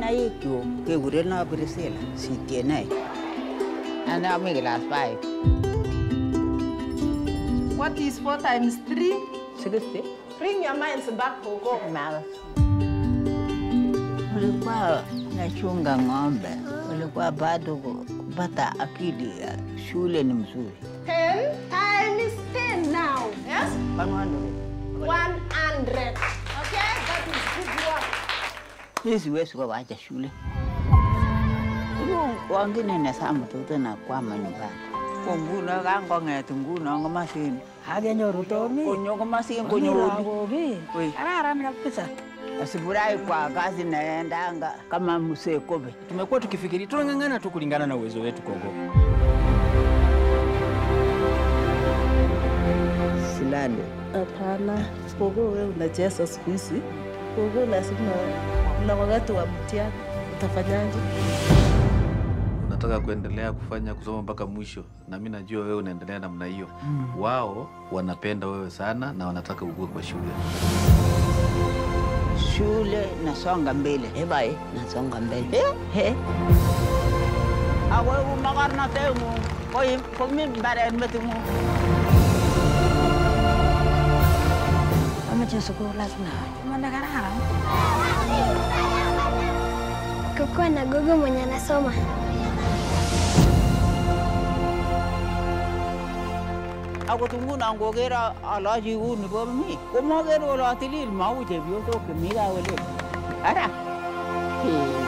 kinaik chuk kekureno Priscilla sitienoe. Ane ami class 5. What is 4 times 3? 60. Bring your minds back, Gogo. Mara. Ulikuwa nachunga ng'ombe, ulikuwa bado kupata akili ya shule ni mzuri. 10 times 10 now. Yes? Pang'ondo. 100. Okay? That is good work. Mimi siwezi kuwacha shule. Huyo wangine nasama mtoto na kwama nyumbani. Ko nguno kangong'et nguno komasin. Akenyoru Tomi. Konyo komasin Konyo konyo lagok ii. Oi. Kararan kabisa. Asifurahi kwa kazi naendanga kama msee kobe. Tumekuwa tukifikiri tunang'ang'ana tu kulingana na uwezo wetu Gogo. Silale. Hapana, Gogo wewe unacheza siku hizi. Gogo lazima na wakati wa mtihani utafanyaje? unataka kuendelea kufanya kusoma mpaka mwisho, na mi najua wewe unaendelea namna hiyo. Wao wanapenda wewe sana na wanataka ukue kwa shule. Shule nasonga mbele. Ebai, nasonga mbele. Eh? He. Awe umakarnatengu. Koi komi mbare metingu. Amache sukul lazima. Manda kararan. kukuwa na gogo mwenye anasoma. Ako tunguna ngokera alaji uni bo mi. Komoker wala tilil mau chepyosok chemi kawele. Ara. Hey.